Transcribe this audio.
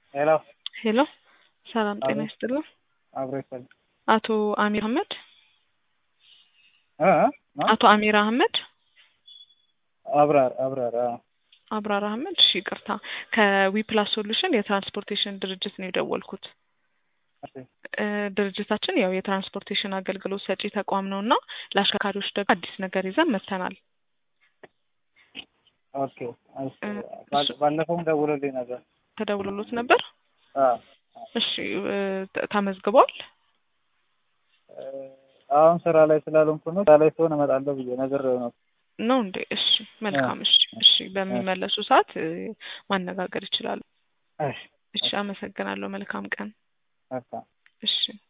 ሄሎ ሄሎ ሰላም ጤና አቤት። ይስጥልን። አብሮ ይፈል አቶ አሚር አህመድ እ እ አቶ አሚር አህመድ አብራር አብራር አ አብራር አህመድ እሺ፣ ይቅርታ ከዊፕላስ ሶሉሽን የትራንስፖርቴሽን ድርጅት ነው የደወልኩት። እሺ እ ድርጅታችን ያው የትራንስፖርቴሽን አገልግሎት ሰጪ ተቋም ነው እና ለአሽከርካሪዎች ደግሞ አዲስ ነገር ይዘን መጥተናል። ኦኬ እሺ ባል- ባለፈውም ደውሎልኝ ነበር። ተደውሎሎት ነበር? አ እሺ እ ተ- ተመዝግቧል? እ አሁን ስራ ላይ ስላልሆንኩ ነው። ስራ ላይ ስሆን እመጣለሁ ብዬ ነግሬው ነው። ነው እንዴ? እሺ መልካም። እሺ እሺ፣ በሚመለሱ ሰዓት እ ማነጋገር ይችላሉ። እሺ እሺ፣ አመሰግናለሁ። መልካም ቀን። በቃ እሺ